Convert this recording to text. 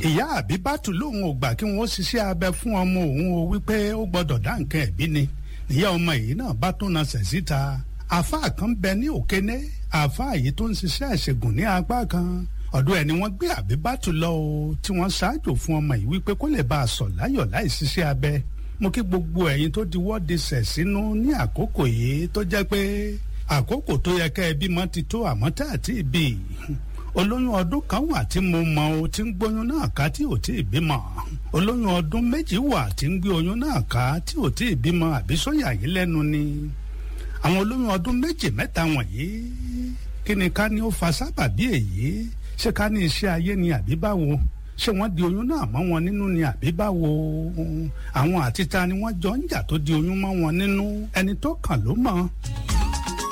ìyá àbíbátù lòun ò gbà kí wọ́n ṣiṣẹ́ abẹ fún ọmọ òun o wípé ó gbọ́dọ̀ dá nǹkan ẹ̀bí ni ìyá ọmọ yìí náà bá tó nasẹ̀ síta àáfàá kan bẹ ní òkéné àáfàá yìí tó ń ṣiṣẹ́ ìṣègùn ní apá kan ọ̀dọ̀ ẹ̀ ni wọ́n gbé àbíbátù lọ o tí wọ́n ṣáájò fún ọmọ yìí wípé kó lè bá a sọ̀ láyọ̀ láì ṣiṣẹ́ abẹ mo kí gbogbo ẹ̀yin tó di wọ́ọ̀dì sẹ̀ sínú ní àkókò yìí tó jẹ́ pé àkókò tó yẹ kẹ́ ẹ bímọ ti tó àmọ́ tá àti ìbí olóyún ọdún kan wà tí mo mọ o tí ń gbóyún náà ká tí ò tí ì bímọ olóyún ọdún méjì wà tí ń gbé oyún náà ká tí ò tí ì bímọ àbí sóyà yìí lẹ́nu ni àwọn olóyún ọdún méjì mẹ́ta wọ̀nyí kí ni ká ní ó fa sábàbí èyí ṣé ká ní iṣẹ́ ayé ni àbí báwo ṣé wọ́n di oyún náà mọ́ wọn nínú ni àbí báwo àwọn àtìta ni wọ́n jọ ń jà tó di oyún mọ́ wọn nínú ẹni tó kàn ló mọ̀.